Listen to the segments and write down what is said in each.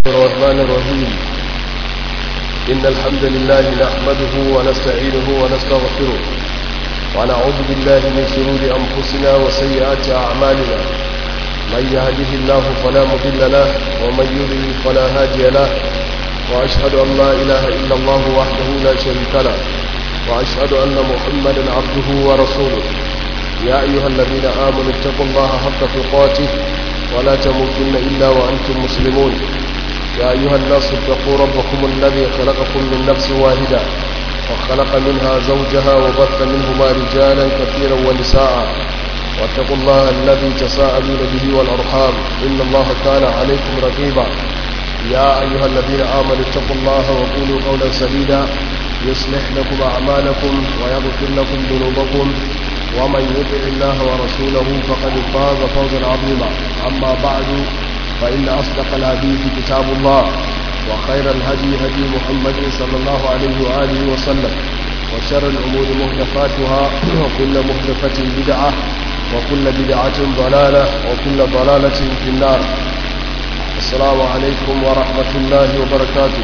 الرحمن الرحيم إن الحمد لله نحمده ونستعينه ونستغفره ونعوذ بالله من شرور أنفسنا وسيئات أعمالنا من يهده الله فلا مضل له ومن يضلل فلا هادي له وأشهد أن لا إله إلا الله وحده لا شريك له وأشهد أن محمدا عبده ورسوله يا أيها الذين آمنوا اتقوا الله حق تقاته ولا تموتن إلا وأنتم مسلمون يا أيها الناس اتقوا ربكم الذي خلقكم من نفس واحدة وخلق منها زوجها وبث منهما رجالا كثيرا ونساء واتقوا الله الذي تساءلون به والأرحام إن الله كان عليكم رقيبا يا أيها الذين آمنوا اتقوا الله وقولوا قولا سديدا يصلح لكم أعمالكم ويغفر لكم ذنوبكم ومن يطع الله ورسوله فقد فاز فوزا عظيما أما بعد فإن أصدق الحديث كتاب الله وخير الهدي هدي محمد صلى الله عليه وآله وسلم وشر الأمور محدثاتها وكل محدثة بدعة وكل بدعة ضلالة وكل ضلالة في النار السلام عليكم ورحمة الله وبركاته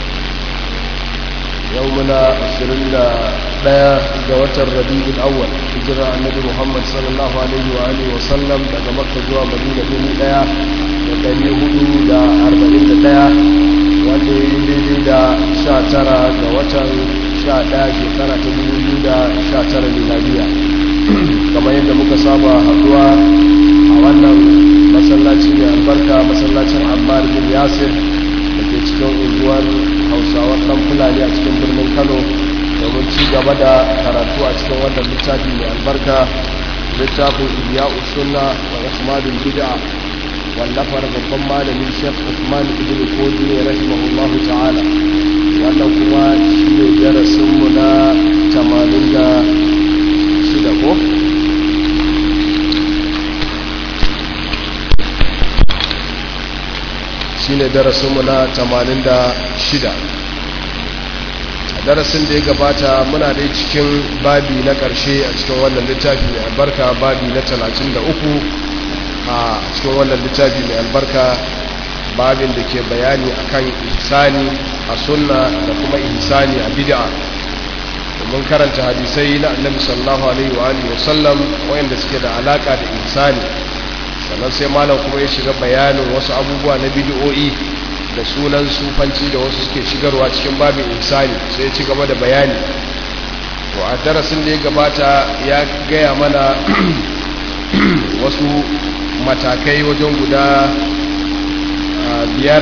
يومنا عشرين لا جوة الربيع الأول هجرة النبي محمد صلى الله عليه وآله وسلم daga Makka zuwa Madina dubu ɗaya da ɗari hudu da arba'in da ɗaya wanda ya yi daidai da sha tara ga watan sha ɗaya shekara ta dubu biyu da sha tara miladiya kamar yadda muka saba haɗuwa a wannan masallaci mai albarka masallacin Ammar bin Yasir da ke cikin unguwar hausawar ɗan fulani a cikin birnin kano domin ci gaba da karatu a cikin wannan littafi mai albarka littafin iya usunna wa ihmadul bid'a wallafar babban malamin shek usman ibn kodi ya rahimahullah ta'ala wannan kuma shi ne darasinmu na 86 ko shi ne darasinmu na 86 a darasin da ya gabata muna dai cikin babi na ƙarshe a cikin wannan littafi mai albarka babi na 33 a cikin wannan littafi mai albarka babin da ke bayani akan ihsani a sunna da kuma ihsani a bid'a mun karanta hadisai na annabi sallallahu alaihi wa alihi wasallam wayanda suke da alaka da ihsani sannan sai malam kuma ya shiga bayanin wasu abubuwa na bidiyo'i da sunan sufanci da wasu suke shigarwa cikin babin insani sai ya ci gaba da bayani to a darasin da ya gabata ya gaya mana wasu matakai wajen guda biyar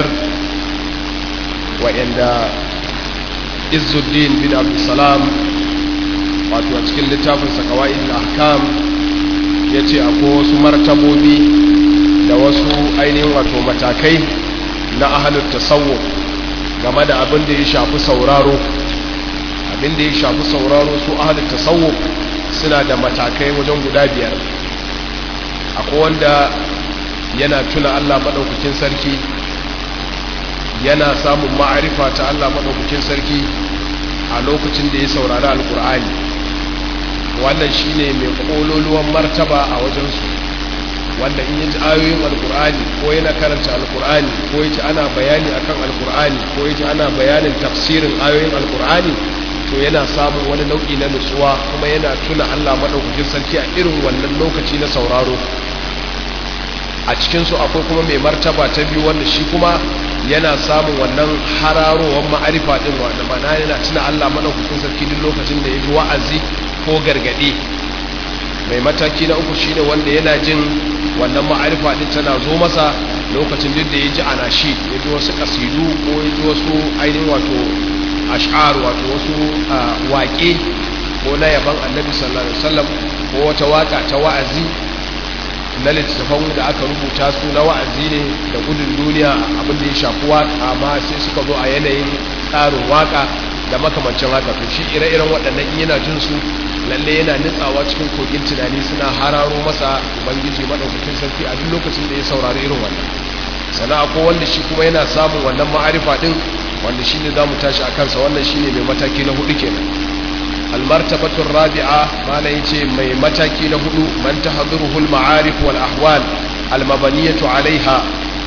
wa'anda izuddin bin abdulsalam wato a cikin littafin sakawa'id ahkam ya ce akwai wasu martabobi da wasu ainihin wato matakai na ahalar tasawuf game da abin da ya shafi sauraro abin da ya shafi sauraro su ahalar tasawuf suna da matakai wajen guda biyar akwai wanda yana tuna allah maɗaukakin sarki yana samun ma'arifa ta allah maɗaukakin sarki a lokacin da ya saurari alkur'ani wannan shine mai kololuwan martaba a wajensu wanda in yi ayoyin alkur'ani ko yana karanta alkur'ani ko yaji ana bayani akan alkur'ani ko yaji ana bayanin tafsirin ayoyin alkur'ani to yana samun wani nau'i na nutsuwa kuma yana tuna Allah madaukakin sarki a irin wannan lokaci na sauraro a cikin su akwai kuma mai martaba ta biyu wanda shi kuma yana samun wannan hararowar ma'arifa din wanda mana yana tuna Allah madaukakin sarki duk lokacin da ya ji wa'azi ko gargadi mai mataki na uku shine wanda yana jin wannan ma'arifa din tana zo masa lokacin duk da ya ji anashi ya ji wasu kasidu ko ya ji wasu ainihin wato ash'ar wato wasu waƙe ko na yaban annabi sallallahu alaihi wasallam ko wata waka ta wa'azi na littattafan da aka rubuta su na wa'azi ne da gudun duniya abin da ya shafi waka amma sai suka zo a yanayin tsarin waka da makamancin haka to shi ire-iren waɗannan yana jin su lalle yana nitsawa cikin kogin tunani suna hararo masa ubangiji madaukakin sarki a duk lokacin da ya saurari irin wannan sana ko wanda shi kuma yana samun wannan ma'arifa din wanda shi ne za mu tashi a kansa wannan shi ne mai mataki na hudu kenan almartabatun rabi'a mana ya ce mai mataki na hudu man ta haduruhul ma'arif wal ahwal almabaniyatu alaiha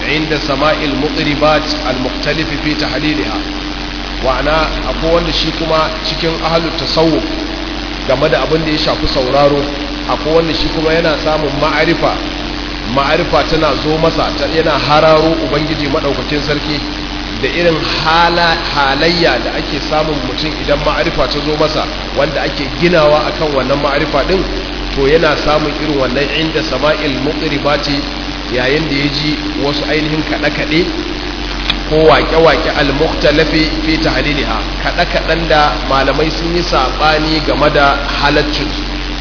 inda sama'il muqribat al-mukhtalif fi tahliliha wa'ana akwai wanda shi kuma cikin ahlut tasawuf game da abin da ya shafi sauraro akwai wanda shi kuma yana samun ma'arifa ma'arifa tana zo masa yana hararo ubangiji madaukakin sarki da irin halayya da ake samun mutum idan ma'arifa ta zo masa wanda ake ginawa akan wannan ma'arifa din to yana samun irin wannan inda sama'il muqribati yayin da ya ji wasu ainihin kaɗe-kaɗe ko waƙe-waƙe al-mukhtalafi fi tahliliha kaɗe-kaɗen da malamai sun yi saɓani game da halaccin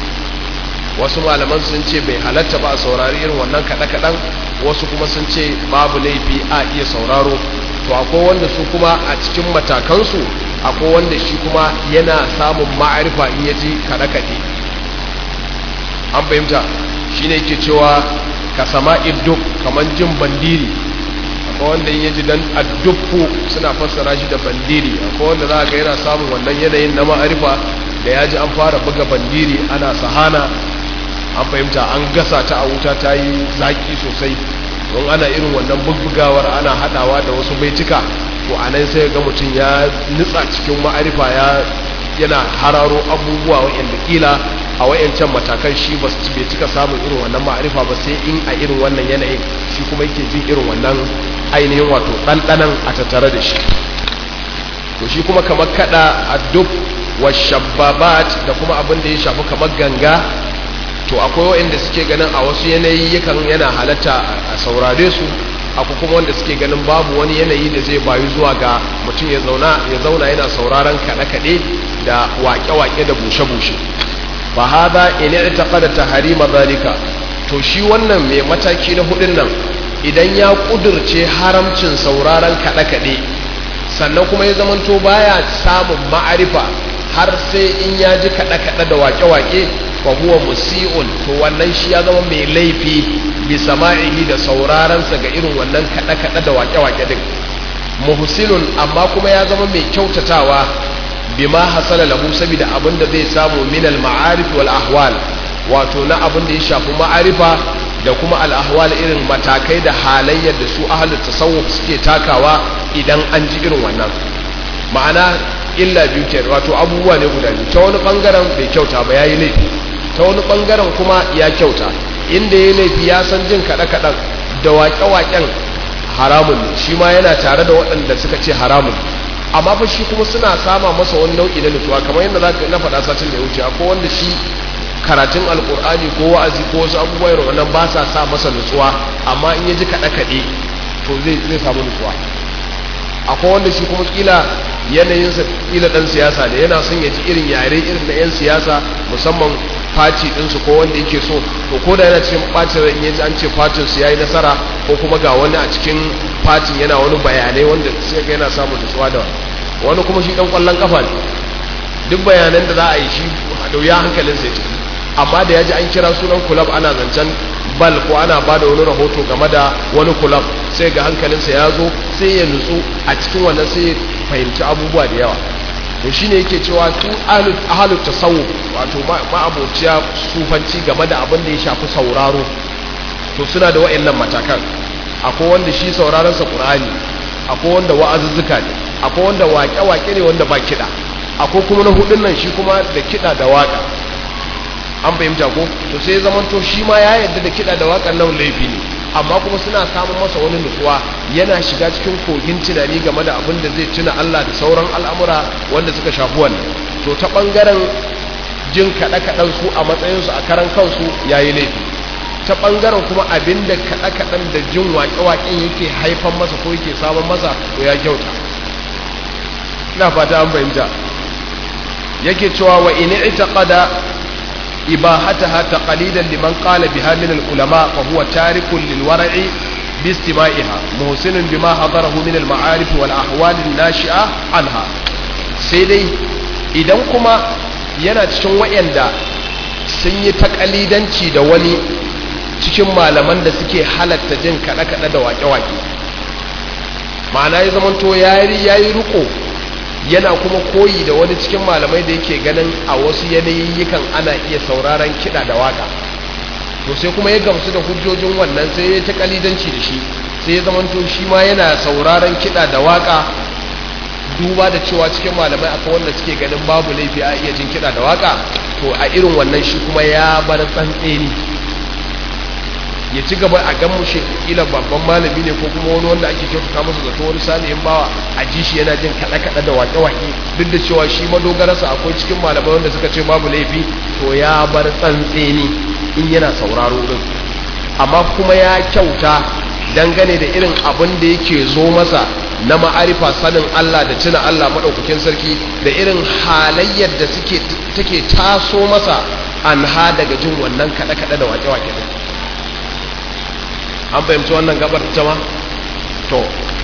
wasu malaman sun ce bai halatta ba a saurari irin wannan kaɗe-kaɗen wasu kuma sun ce babu laifi a iya sauraro to akwai wanda su kuma a cikin matakansu akwai wanda shi kuma yana samun ma'arifa in ya ji kaɗe-kaɗe an fahimta shi ne ke cewa ka sama idduk kamar jin bandiri akwai wanda in yaji dan adduffu suna fassara shi da bandiri akwai wanda za ga yana samun wannan yanayin na ma'arifa da ya ji an fara buga bandiri ana sahana an fahimta an gasa ta a wuta ta yi zaki sosai don ana irin wannan bugbugawar ana hadawa da wasu baitika to a nan sai ga mutum ya nutsa cikin ma'arifa ya yana hararo abubuwa wa'anda kila a wayancan matakan shi ba su bai cika samun irin wannan ma'arifa ba sai in a irin wannan yanayin shi kuma yake jin irin wannan ainihin wato ɗanɗanan a tattare da shi to shi kuma kamar kada addub wa shababat da kuma abin da ya shafi kamar ganga to akwai wa'anda suke ganin a wasu yanayi yakan yana halatta a saurare su akwai kuma wanda suke ganin babu wani yanayi da zai bayu zuwa ga mutum ya zauna ya zauna yana sauraron kaɗe-kaɗe da waƙe-waƙe da bushe-bushe fa hada in i'taqada tahrima zalika to shi wannan mai mataki na hudun nan idan ya kudurce haramcin sauraron kaɗe-kaɗe sannan kuma ya zamanto baya samun ma'arifa har sai in ya ji kaɗe-kaɗe da waƙe-waƙe fa huwa musi'un to wannan shi ya zama mai laifi bi sama'ihi da saurarensa ga irin wannan kaɗe-kaɗe da waƙe-waƙe din muhsinun amma kuma ya zama mai kyautatawa bima hasala lahu saboda abin da zai samu min al-ma'arif wal ahwal wato na abin da ya shafi ma'arifa da kuma al ahwal irin matakai da halayyar da su ahlul tasawuf suke takawa idan an ji irin wannan ma'ana illa biyu ke wato abubuwa ne guda biyu ta wani bangaren bai kyauta ba yayi laifi ta wani bangaren kuma ya kyauta inda ya laifi ya san jin kaɗe-kaɗen da waƙe-waƙen haramun ne shi ma yana tare da waɗanda suka ce haramun amma fa shi kuma suna sama masa wani nau'i na nutsuwa kamar yadda za na faɗa satin da ya wuce akwai wanda shi karatun alkur'ani ko wa'azi ko wasu abubuwa irin wannan ba sa sa masa nutsuwa amma in ya ji kaɗe-kaɗe to zai zai samu nutsuwa akwai wanda shi kuma kila yanayinsa kila ɗan siyasa ne yana son ya ji irin yare irin na 'yan siyasa musamman fati ɗinsu ko wanda yake so to ko da yana cikin ɓacin ran ya ji an ce fatin su yayi nasara ko kuma ga wani a cikin fatin yana wani bayanai wanda sai ga yana samun nutsuwa da wani kuma shi ɗan ƙwallon kafa ne duk bayanan da za a yi shi da wuya hankalinsa ya tafi amma da ya ji an kira sunan kulab ana zancen bal ko ana ba da wani rahoto game da wani kulab sai ga hankalinsa ya zo sai ya nutsu a cikin wannan sai ya fahimci abubuwa da yawa to shine yake cewa su ahalut tasawuf wato ma'abociya sufanci game da abin da ya shafi sauraro to suna da wa'annan matakan akwai wanda shi sauraron sa qur'ani akwai wanda wa'azuzzuka ne akwai wanda waƙe-waƙe ne wanda ba kiɗa akwai kuma na hudun nan shi kuma da kiɗa da waƙa an fahimta ko to sai zaman to shi ma ya yarda da kiɗa da waƙar nan laifi ne amma kuma suna samun masa wani nutsuwa yana shiga cikin kogin tunani game da abin da zai tuna Allah da sauran al'amura wanda suka shafi wannan to ta ɓangaren jin kaɗe-kaɗen su a matsayinsu a karan kansu ya yi laifi ta ɓangaren kuma abin da kaɗe-kaɗen da jin waƙe-waƙen yake haifan masa ko yake samun masa to ya kyauta ina fata an fahimta yake cewa wa in i'taqada إباحتها تقليدا لمن قال بها من العلماء فهو تارك للورع باستماعها محسن بما حضره من المعارف والأحوال الناشئة عنها سيدي idan kuma yana cikin wayanda sun yi takalidanci da wani cikin malaman da suke halatta jin kaɗe-kaɗe da waƙe-waƙe ma'ana ya zamanto ya yi riko yana kuma koyi da wani cikin malamai da yake ganin a wasu yanayikan ana iya sauraron kiɗa da waka to sai kuma ya gamsu da hujjojin wannan sai ya ta kalidanci da shi sai ya zamanto shi ma yana sauraron kiɗa da waƙa duba da cewa cikin malamai akwai wanda suke ganin babu laifi a iya jin kiɗa da waƙa to a irin wannan shi kuma ya bar tsantseni ya ci gaba a gan mushe kila babban malami ne ko kuma wani wanda ake kyautata masa zato wani salihin bawa a ji shi yana jin kaɗe-kaɗe da waƙe-waƙe duk da cewa shi madogararsa akwai cikin malamai wanda suka ce babu laifi to ya bar tsantseni in yana sauraro din amma kuma ya kyauta dangane da irin abin da yake zo masa na ma'arifa sanin Allah da tuna Allah maɗaukakin sarki da irin halayyar da suke take taso masa an ha daga jin wannan kaɗe-kaɗe da waƙe-waƙe din an fahimci wannan gabar ta ma to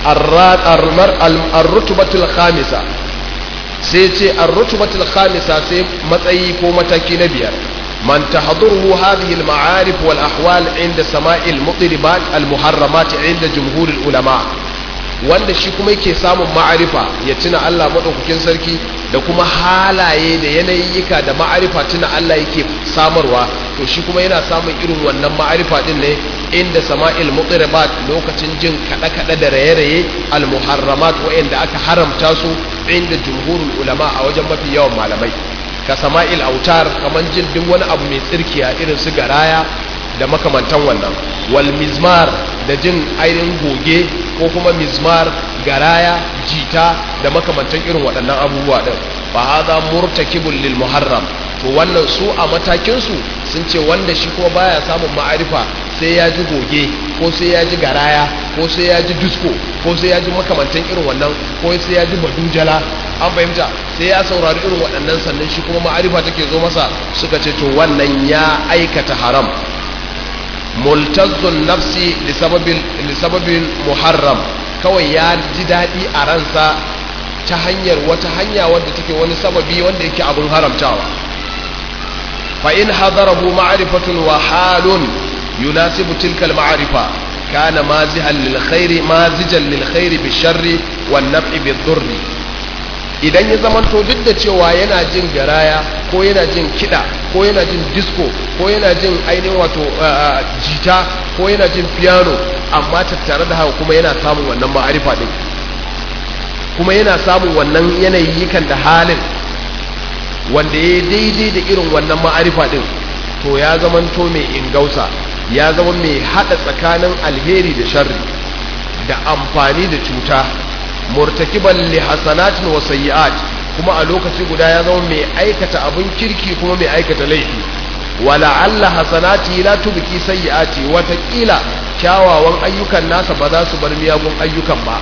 ar-rutubatul khamisa sai ce ar-rutubatul khamisa sai matsayi ko mataki na biyar man tahduruhu hadhihi al-ma'arif wal ahwal inda sama'il mutribat al-muharramat inda jumhur ulama wanda shi kuma yake samun ma'arifa ya tuna Allah madaukakin sarki da kuma halaye da yanayyika da ma'arifa tuna Allah yake samarwa to shi kuma yana samun irin wannan ma'arifa din ne inda sama'il muqribat lokacin jin kada kada da raye-raye al-muharramat wa'anda aka haramta su inda jumhurul ulama a wajen mafi yawan malamai ka sama'il autar kaman jin duk wani abu mai tsirkiya irin su garaya da makamantan wannan wal mizmar da jin ainihin goge ko kuma mizmar garaya jita da makamantan irin waɗannan abubuwa ɗin fa hadha murtakibul lil muharram to wannan su a matakin su sun ce wanda shi kuma baya samun ma'arifa sai ya ji goge ko sai ya ji garaya ko sai ya ji disco ko sai ya ji makamantan irin wannan ko sai ya ji badujala an fahimta sai ya saurari irin waɗannan sannan shi kuma ma'arifa take zo masa suka ce to wannan ya aikata haram multazzun nafsi lisababin muharram kawai ya ji daɗi a ransa ta hanyar wata hanya wadda take wani sababi wanda yake abin haramtawa fa in hadarahu ma'rifatun wa halun yunasibu tilkal ma'rifa kana mazihan lil khairi mazijan lil khairi bi sharri wan naf'i bi dhurri idan ya zamanto duk da cewa yana jin garaya ko yana jin kiɗa ko yana jin disco ko yana jin ainihin wato jita ko yana jin piano amma tattare da haka kuma yana samun wannan ma'arifa din kuma yana samun wannan yanayikan da halin wanda ya daidai da irin wannan ma'arifa din to ya zamanto mai ingausa ya zama mai haɗa tsakanin alheri da sharri da amfani da cuta murtakiban li hasanatin wa sayyi'at kuma a lokaci guda ya zama mai aikata abin kirki kuma mai aikata laifi wala alla hasanati la tubki sayyi'ati watakila kyawawan ayyukan nasa ba za su bar miyagun ayyukan ba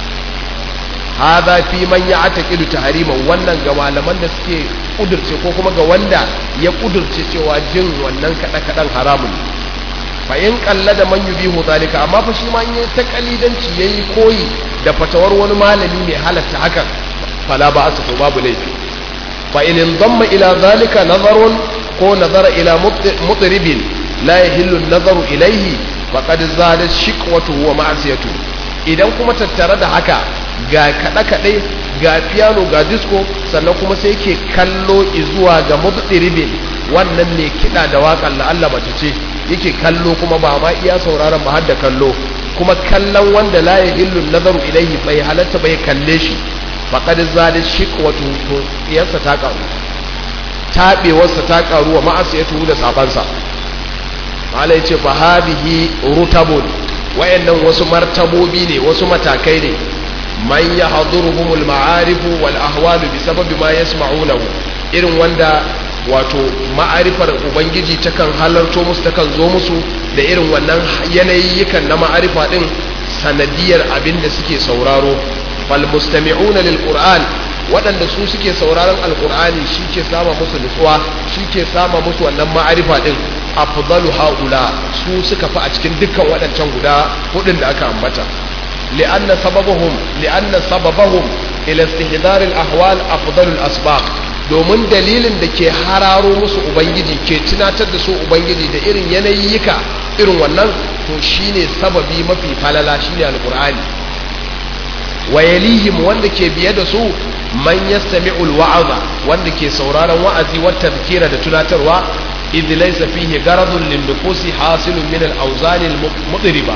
hadha fi man ya'taqidu tahrima wannan ga malaman da suke kudurce ko kuma ga wanda ya kudurce cewa jin wannan kada kadan haramun fa in da man yubihu zalika amma fa shi ma in ta kalidanci yayi koyi da fatawar wani malami mai halatta hakan fala ba su to babu laifi fa in damma ila zalika nazarun ko nazara ila mutribin la yahillu an-nazaru ilayhi faqad zada shiqwatu wa ma'siyatu idan kuma tattare da haka ga kada kade ga piano ga disco sannan kuma sai yake kallo zuwa ga mutribin wannan ne kida da waƙar la Allah mace ce yake kallo kuma ba ma iya sauraron ba har da kallo kuma kallon wanda la yahillu nazaru ilayhi bai halatta bai kalle shi faqad zada shiqwatu to iyarsa ta karu tabewarsa ta karu wa ma'asiyatu da sabansa mala yace fa hadhihi rutabun wayannan wasu martabobi ne wasu matakai ne man yahduruhumul ma'arif wal ahwal bi sababi ma yasma'unahu irin wanda wato ma'arifar ubangiji takan halarto musu takan zo musu da irin wannan yanayikan na ma'arifa din sanadiyar abin da suke sauraro fal mustami'una lil qur'an waɗanda su suke sauraron alqur'ani ke sama musu nutsuwa ke sama musu wannan ma'arifa din afdalu haula su suka fi a cikin dukkan waɗancan guda hudun da aka ambata li'anna sababahum li'anna sababahum ila istihdar al ahwal afdalu al asbaq domin dalilin da ke hararo musu ubangiji ke tunatar da su ubangiji da irin yanayika irin wannan to shine sababi mafi falala shine alqur'ani wa yalihim wanda ke biye da su man yastami'u alwa'za wanda ke sauraron wa'azi wa tadhkira da tunatarwa idh laysa fihi garadun lin nufusi hasilun min al-awzan al-mudriba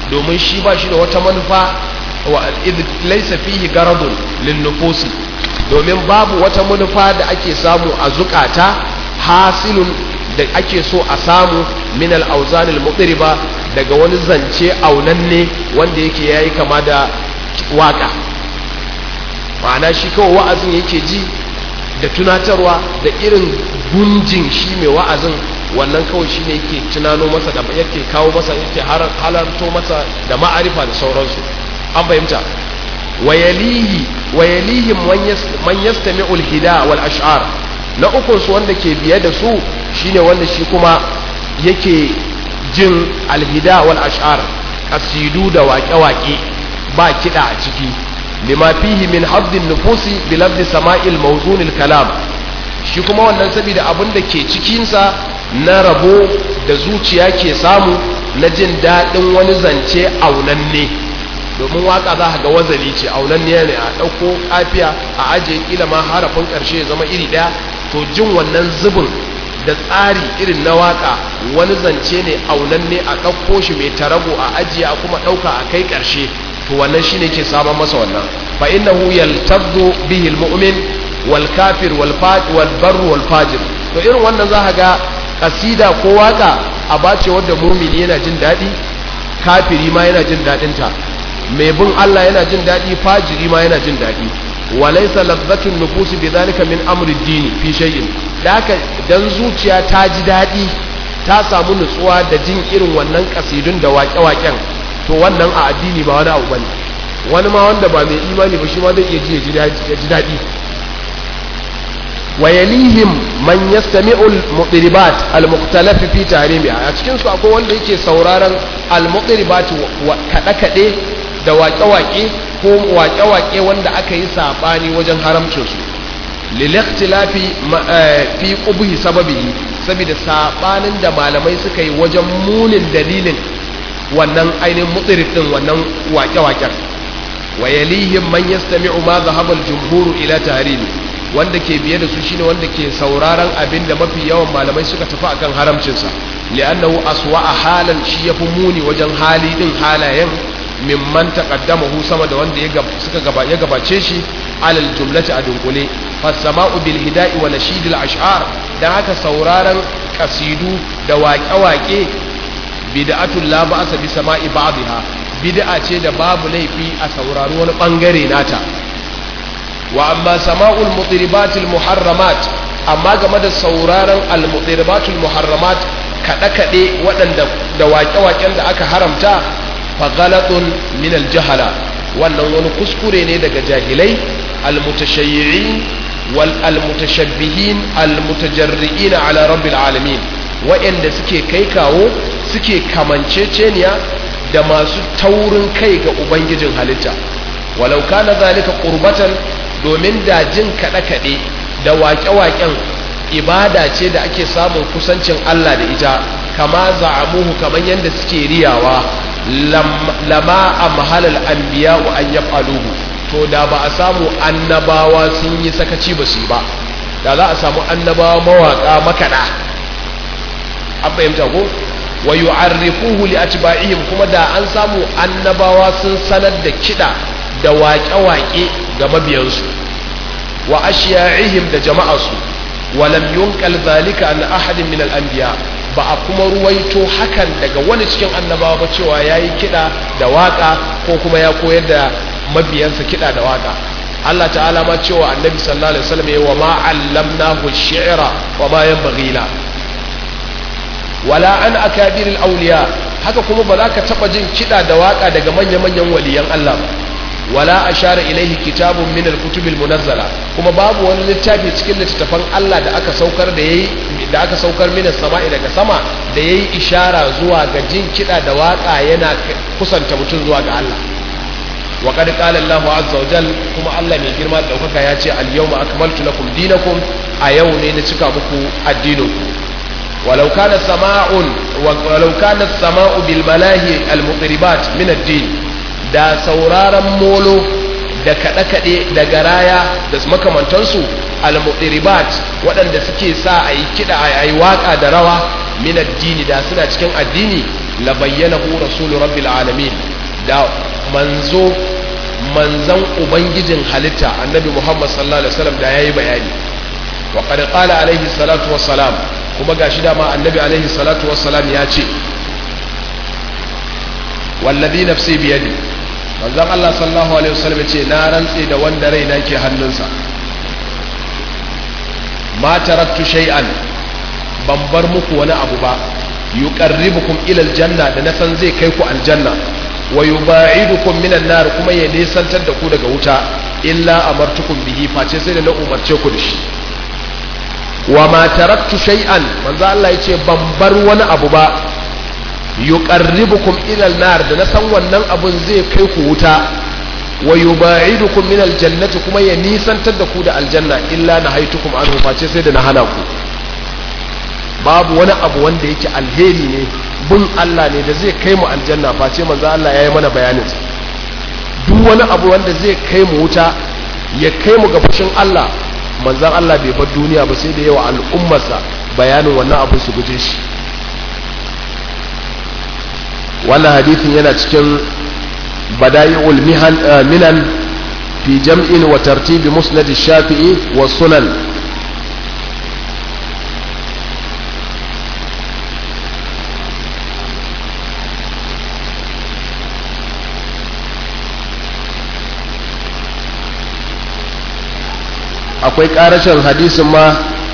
domin shi ba shi da wata manufa wa laysa fihi garadun lin nufusi domin babu wata manufa da ake samu a zukata hasilun da ake so a samu min al-awzan al-mutriba daga wani zance aunanne wanda yake yayi kama da waka ma'ana shi kawai wa'azin yake ji da tunatarwa da irin gunjin shi mai wa'azin wannan kawai shi ne yake tunano masa da yake kawo masa yake halarto masa da ma'arifa da sauransu an fahimta wayalihi wayalihi man yastami'u al-hida wal ash'ar na ukun su wanda ke biye da su shine wanda shi kuma yake jin alhida wal ash'ar kasidu da waƙe-waƙe ba kiɗa a ciki lima fihi min habdin nufusi bi lafzi sama'il mawzunil kalam shi kuma wannan saboda abin da ke cikinsa na rabo da zuciya ke samu na jin daɗin wani zance aunanne domin waka za ga wazali ce aunanne ne a ɗauko kafiya a ajiye kila ma harafin ƙarshe ya zama iri ɗaya to jin wannan zubin da tsari irin na waka wani zance ne aunanne a ɗauko shi mai tarago a ajiye a kuma ɗauka a kai ƙarshe to wannan shi ne ke saman masa wannan fa innahu yaltaddu bihi almu'min wal kafir wal wal barr wal fajir to irin wannan za ga kasida ko waka a bace wanda mu'mini yana jin daɗi kafiri ma yana jin daɗin ta mai bin Allah yana jin daɗi fajiri ma yana jin daɗi walaysa ladhatun nufus bidhalika min amri ad-din fi shay'in da haka dan zuciya ta ji daɗi ta samu nutsuwa da jin irin wannan kasidun da waƙe-waƙen to wannan a addini ba wani abu bane wani ma wanda ba mai imani ba shi ma zai iya ji ya ji daɗi wa yalihim man yastami'u al-muqribat al-mukhtalaf fi tahrimiha a cikin su akwai wanda yake sauraron al-muqribat kada kade da waƙe-waƙe ko waƙe-waƙe wanda aka yi sabani wajen haramcin su lil ikhtilafi fi qubhi sababihi saboda sabanin da malamai suka yi wajen munin dalilin wannan ainihin mutsirif din wannan wake-waken wa yalihim man yastami'u ma dhahaba al-jumhur ila tahrimi wanda ke biye da su shine wanda ke sauraron abin da mafi yawan malamai suka tafi akan haramcin sa li'annahu aswa'a halan shi yafi muni wajen hali din halayen mimman taqaddamahu sama da wanda ya suka gaba ya gabace shi alal jumlati a dunkule fasama'u bil hida'i wa nashidil ash'ar dan haka sauraron kasidu da waƙe-waƙe bid'atul la ba'sa bi sama'i ba'dha bid'a ce da babu laifi a saurari wani bangare nata wa amma sama'ul mutribatil muharramat amma game da sauraron al mutribatul muharramat kada kade waɗanda da waƙe-waƙen da aka haramta fa ghalatun min al jahala wannan wani kuskure ne daga jahilai al mutashayyi'in wal al mutashabbihin al mutajarri'in ala rabbil alamin waɗanda suke kai kawo suke kamanceceniya da masu taurin kai ga ubangijin halitta walau kana zalika qurbatan domin da jin kaɗe kaɗe da waƙe-waƙen ibada ce da ake samun kusancin Allah da ita kama za'amuhu kaman yadda suke riyawa lama a mahalar anbiya wa an yaf'aluhu to da ba a samu annabawa sun yi sakaci ba su ba da za a samu annabawa mawaƙa makaɗa an fahimta ko wa yu'arrifuhu li atba'ihim kuma da an samu annabawa sun sanar da kida da waƙe-waƙe ga mabiyansu wa ashiya'ihim da jama'arsu wa lam yunqal zalika an ahadin min al-anbiya ba a kuma ruwaito hakan daga wani cikin annabawa ba cewa yayi kida da waka ko kuma ya koyar da mabiyansa kida da waka Allah ta'ala ma cewa annabi sallallahu alaihi wasallam ya wa ma 'allamnahu ash-shi'ra wa ma yanbaghi la wala an akabiril auliya haka kuma ba za ka taba jin kida da waka daga manya-manyan waliyan Allah ba wala ashara ilaihi kitabun min al-kutubil munazzala kuma babu wani littafi cikin littattafan Allah da aka saukar da yayi da aka saukar min samai daga sama da yayi ishara zuwa ga jin kida da waka yana kusanta mutum zuwa ga Allah wa qad qala Allah azza wa jal kuma Allah mai girma da daukaka ya ce al-yawma akmaltu lakum dinakum a yau ne na cika muku addininku ولو كان سماع ولو كان السماء بالملاهي المطربات من الدين da sauraron molo da kaɗe-kaɗe da garaya da makamantansu al-muɗiribat waɗanda suke sa a yi kiɗa a yi waƙa da rawa min addini da suna cikin addini la bayyanahu rasul rabbil alamin da manzo manzan ubangijin halitta annabi muhammad sallallahu alaihi wasallam da yayi bayani wa qad qala alaihi salatu wassalam kuma gashi dama annabi alaihi salatu wassalam ya ce wallazi nafsi biyadi manzon Allah sallallahu alaihi wasallam ce na rantse da wanda raina ke hannunsa ma taraktu shay'an ban bar muku wani abu ba yuqarribukum ila aljanna da na san zai kai ku aljanna wa yuba'idukum minan nar kuma ya nisantar da ku daga wuta illa amartukum bihi face sai da na umarce ku da shi wa ma taraktu shay'an manzo Allah yace ban bar wani abu ba yuqarribukum ila an-nar da na san wannan abun zai kai ku wuta wa yuba'idukum min al-jannati kuma ya nisantar da ku da aljanna illa nahaitukum anhu face sai da na hana ku babu wani abu wanda yake alheri ne bin Allah ne da zai kai mu aljanna face manzo Allah yayi mana bayanin sa duk wani abu wanda zai kai mu wuta ya kai mu ga fushin Allah manzan Allah bai bar duniya ba sai da yawa al'ummarsa bayanin wannan abin su guje shi wannan hadithin yana cikin bada'i'ul minan fi jam'in wa tartibi musnad shafi'i wa sunan akwai karashin hadisin ma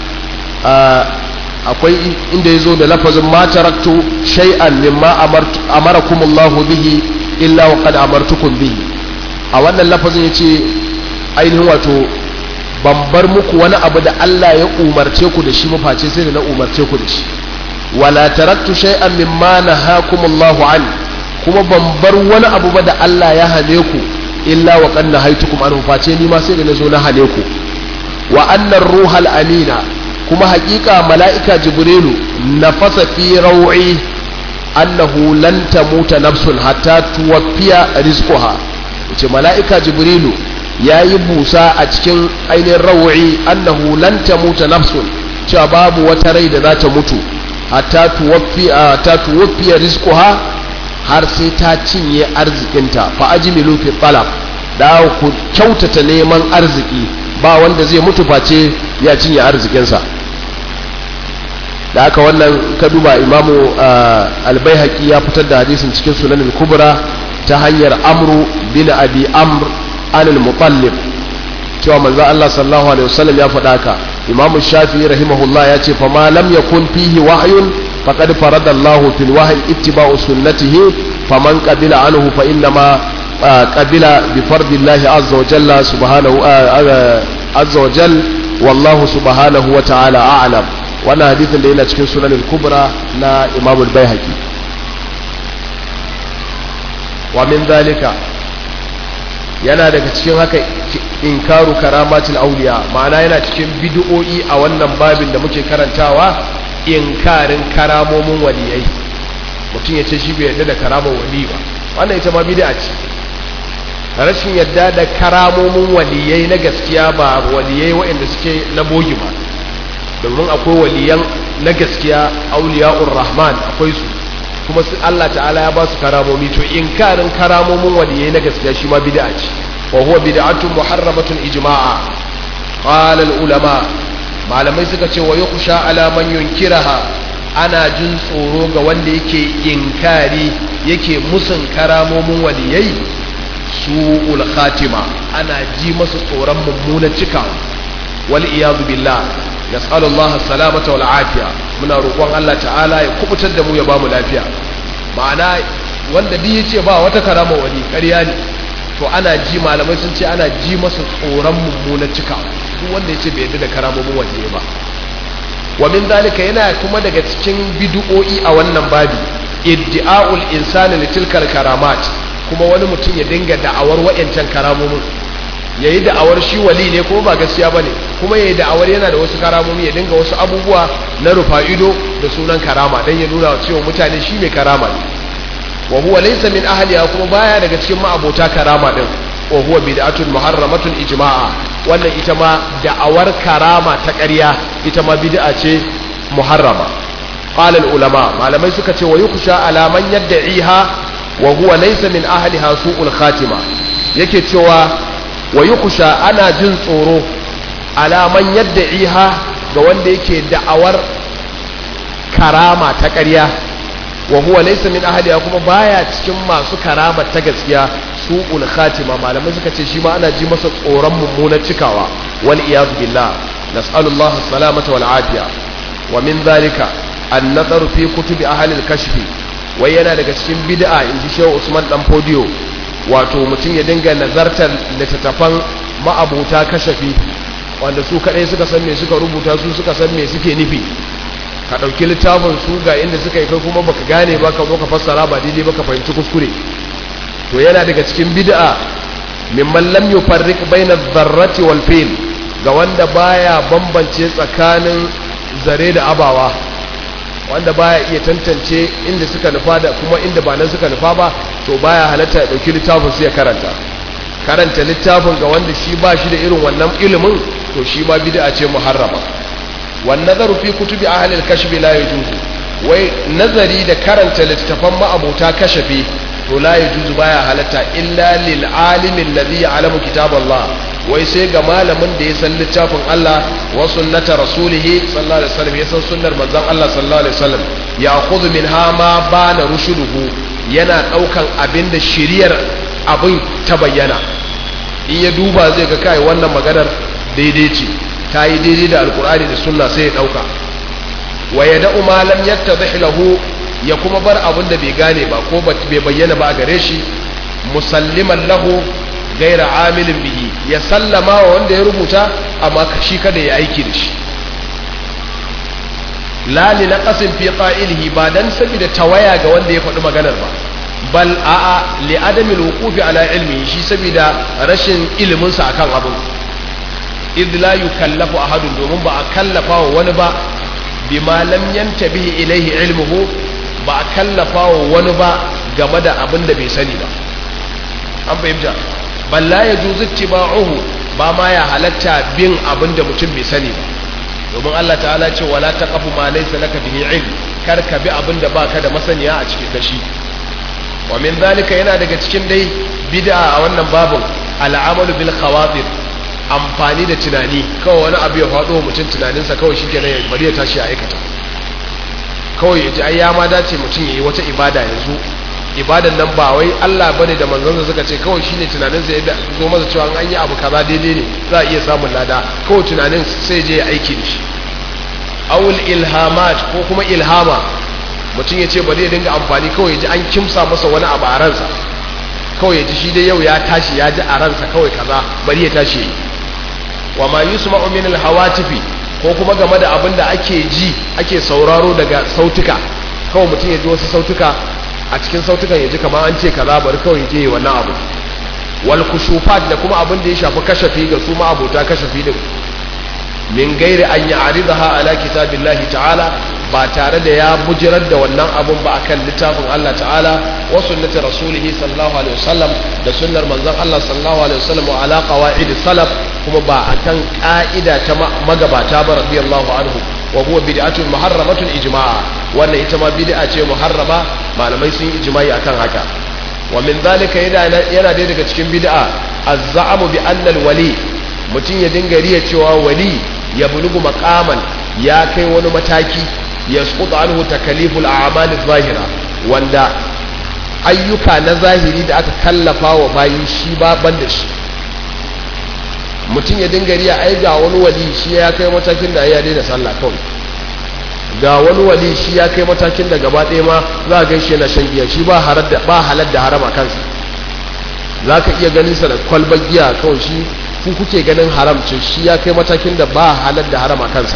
akwai inda ya zo da lafazin ma taraktu shay'an mimma amarakumullahu bihi illa wa qad amartukum bihi a wannan lafazin yace ainihin wato ban bar muku wani abu da Allah ya umarce ku da shi ba face sai da na umarce ku da shi wala taraktu shay'an mimma nahakumullahu an kuma ban bar wani abu ba da Allah ya hane ku illa wa qad nahaitukum anhu face ni ma sai da na zo na hane ku wa annar ruhal amina kuma hakika mala'ika jibrilu nafasa fi raw'i annahu lan tamuta nafsun hatta tuwaffiya rizquha yace mala'ika jibrilu yayi busa a cikin ainihin raw'i annahu lan tamuta nafsun cewa babu wata rai da za ta mutu hatta tuwaffiya ta tuwaffiya rizquha har sai ta cinye arzikinta fa ajmilu fi talab da ku kyautata neman arziki ba wanda zai mutu face ya cinye arzikinsa da aka wannan ka duba imamu albaihaki ya fitar da hadisin cikin sunanin kubra ta hanyar amru bin abi amr anil mutallib cewa manzo Allah sallallahu alaihi wasallam ya faɗa ka imamu shafi'i rahimahullah ya ce fa ma lam yakun fihi wahyun faqad farada Allah fil wahyi ittiba'u sunnatihi faman qabila anhu fa inna ma قبل بفرض الله عز وجل سبحانه عز وجل والله سبحانه وتعالى أعلم وانا حديث اللي هنا cikin sunan al-kubra na Imam al-Baihaqi wa min zalika yana daga cikin haka inkaru karamatul auliya ma'ana yana cikin bid'o'i a wannan babin da muke karantawa inkarin karamomin waliyai mutum ya ce shi bai yarda da karamar wali ba wannan ita ma bid'a ce rashin yadda da karamomin waliyai na gaskiya ba waliyai waɗanda suke na bogi ba domin akwai waliyan na gaskiya auliya'ur rahman akwai su kuma su Allah ta'ala ya ba su karamomi to inkarin karamomin waliyai na gaskiya shi ma bid'a ce wa huwa bid'atun muharramatun ijma'a qala ulama malamai suka ce wa yukhsha ala man yunkiraha ana jin tsoro ga wanda yake inkari yake musun karamomin waliyai su'ul khatima ana ji masu tsoron mummunan cikawa wal iyadu billah nas'alu Allah salamata wal afiya muna roƙon Allah ta'ala ya kubutar da mu ya bamu lafiya ma'ana wanda duk yace ba wata karama wani ƙarya ne to ana ji malamai sun ce ana ji masa tsoron mummunan cikawa duk wanda yace bai yarda da karamomin wani ba wa min zalika yana kuma daga cikin bid'o'i a wannan babi iddi'a'ul insani litilkal karamat kuma wani mutum ya dinga da'awar wa'yancan karamomin ya yi da'awar shi wali ne kuma ba gaskiya ba ne kuma ya yi da'awar yana da wasu karamomi ya dinga wasu abubuwa na rufa ido da sunan karama don ya nuna cewa mutane shi mai karama ne wa huwa laysa min ahliha kuma baya daga cikin ma'abota karama din wa huwa bid'atun muharramatun ijma'a wannan ita ma da'awar karama ta ƙarya ita ma bid'a ce muharrama qala al ulama malamai suka ce wa yukhsha ala man yad'iha wa huwa laysa min ahliha su'ul khatima yake cewa wa yukhsha ana jin tsoro ala man yad'iha ga wanda yake da'awar karama ta ƙarya wa huwa laysa min ahliha kuma baya cikin masu karama ta gaskiya su'ul khatima malamai suka ce shi ma ana ji masa tsoron mummunar cikawa wal iyad billah nas'alullahi salamata wal afiya wa min dhalika an-nazaru fi kutubi ahli al-kashfi wai yana daga cikin bid'a inji Shehu Usman dan Podio wato mutum ya dinga nazartar littattafan ma'abuta kashafi wanda su kadai suka san me suka rubuta su suka san me suke nufi ka ɗauki littafin su ga inda suka yi kai kuma baka gane ba ka zo ka fassara ba daidai ba ka fahimci kuskure to yana daga cikin bid'a mimman lam yufarriq baina dharrati wal fil ga wanda baya bambance tsakanin zare da abawa wanda baya iya tantance inda suka nufa da kuma inda ba nan suka nufa ba to baya halatta ya dauki littafin sai ya karanta karanta littafin ga wanda shi ba shi da irin wannan ilimin to shi ma bid'a ce muharrama wan nazaru fi kutubi ahli al-kashf la yajuzu wai nazari da karanta littafan ma'abota kashafi to la yajuzu baya halatta illa lil alimi alladhi ya'lamu kitab Allah wai sai ga malamin da ya san littafin Allah wa sunnata rasulihi sallallahu alaihi wasallam ya san sunnar manzon Allah sallallahu alaihi wasallam ya khudhu minha ma bana rushuduhu yana daukan abin da shiriyar abin ta bayyana in ya duba zai ga kai wannan maganar daidai ce ta yi daidai da alkur'ani da sunna sai ya dauka wa yada'u ma lam yattadhih lahu ya kuma bar abin da bai gane ba ko bai bayyana ba a gare shi musalliman lahu gaira amilin bihi ya sallama wa wanda ya rubuta amma shi kada ya aiki da shi la li naqasin fi qa'ilihi ba dan saboda tawaya ga wanda ya faɗi maganar ba bal a'a li adamil wuqufi ala ilmi shi saboda rashin ilimin sa akan abin id la yukallafu ahadun domin ba a kallafa wa wani ba bima lam yantabihi ilaihi ilmuhu ba a kallafa wa wani ba game da abin da bai sani ba an fahimta balla ya juzu tiba'uhu ba ma ya halatta bin abin da mutum bai sani ba domin Allah ta'ala ce wala taqafu ma laysa laka bihi ilm kar ka bi abin da baka da masaniya a cikin kashi wa min zalika yana daga cikin dai bid'a a wannan babun al'amalu bil khawatir amfani da tunani kawai wani abu ya faɗo mutum tunaninsa kawai shi kenan ya bari ya tashi ya aikata kawai ya ji ai ya ma dace mutum ya yi wata ibada yanzu ibadan nan ba wai Allah bane da manzon suka ce kawai shine tunanin sa yadda zo masa cewa an yi abu kaza daidai ne za a iya samun lada kawai tunanin sai je ya aiki da shi awul ilhamat ko kuma ilhama mutum ya ce bari ya dinga amfani kawai ya ji an kimsa masa wani abu a ransa kawai ya ji shi dai yau ya tashi ya ji a ransa kawai kaza bari ya tashi yi wa ma yusma'u min alhawatifi ko kuma game da abin da ake ji ake sauraro daga sautuka kawai mutum ya ji wasu sautuka a cikin sautukan ya ji kamar an ce kaza bari kawai ya je wannan abu wal kushufat da kuma abin da ya shafi kashafi ga su ma abota kashafi din min gairi an ya'ridaha ala kitabillahi ta'ala ba tare da ya bujirar da wannan abun ba akan littafin Allah ta'ala wa sunnati rasulihi sallallahu alaihi wasallam da sunnar manzon Allah sallallahu alaihi wasallam wa ala qawaid salaf kuma ba akan ka'ida ta magabata ba radiyallahu anhu wa huwa bid'atun muharramatun ijma'a wannan ita ma bid'a ce muharrama malamai sun yi ijma'i akan haka wa min zalika yana yana dai daga cikin bid'a az-za'mu bi anna al-wali mutum ya dinga riya cewa wali ya bulugu maqaman ya kai wani mataki yasqutu anhu takaliful a'mal adh-dhahira wanda ayyuka na zahiri da aka kallafa wa bayi shi ba banda shi mutum ya dinga riya ai ga wani wali shi ya kai matakin da ya daina sallah kawai ga wani wali shi ya kai matakin da gaba ɗaya ma za a gaishe na shan giya shi ba halar da ba halar da harama kansa za ka iya ganin sa da kwalbar giya kawai shi ku kuke ganin haramcin shi ya kai matakin da ba halar da harama kansa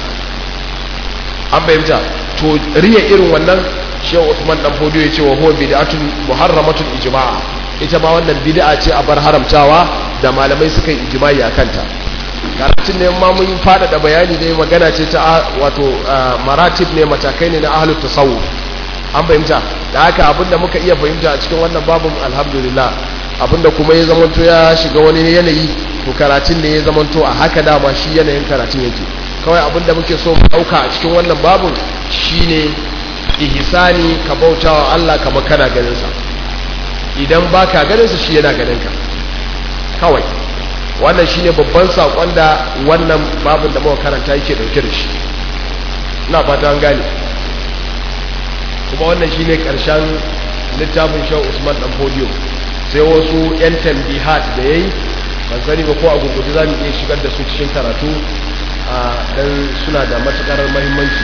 an fahimta to riya irin wannan shehu Usman dan Fodio ya ce wa huwa bid'atun muharramatun ijma'a ita ma wannan bid'a ce a bar haramtawa da malamai suka yi ijma'i akan ta karatun ne ma mun fada da bayani dai magana ce ta wato maratib ne matakai ne na ahlut tasawuf an fahimta da haka abinda muka iya fahimta a cikin wannan babun alhamdulillah abinda kuma ya zamanto ya shiga wani yanayi to karatun ne ya zamanto a haka dama shi yanayin karatun yake kawai abinda muke so mu dauka a cikin wannan babun shine ihsani ka bautawa Allah kamar kana ganin sa idan baka ganin sa shi yana ganin ka kawai wannan shine babban sakon da wannan babin da muka karanta yake dauke da shi ina fata an gane kuma wannan shine karshen littafin Shehu Usman dan Fodio sai wasu yan tambihat da yayi ban sani ba ko a gurguje za mu iya shigar da su cikin karatu a dan suna da matukar muhimmanci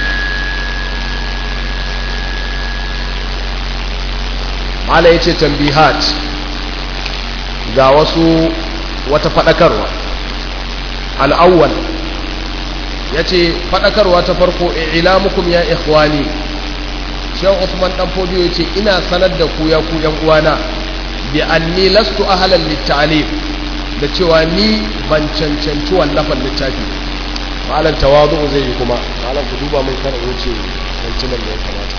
mala yace tambihat ga wasu wata fadakarwa al-awwal yace fadakarwa ta farko ilamukum ya ikhwani Shehu Usman dan Fodio yace ina sanar da ku ya ku yan uwana bi anni lastu ahlan lit-ta'lim da cewa ni ban cancanci wallafan littafi malam tawazu zai yi kuma malam ku duba mun kar wuce cancanan da ya kamata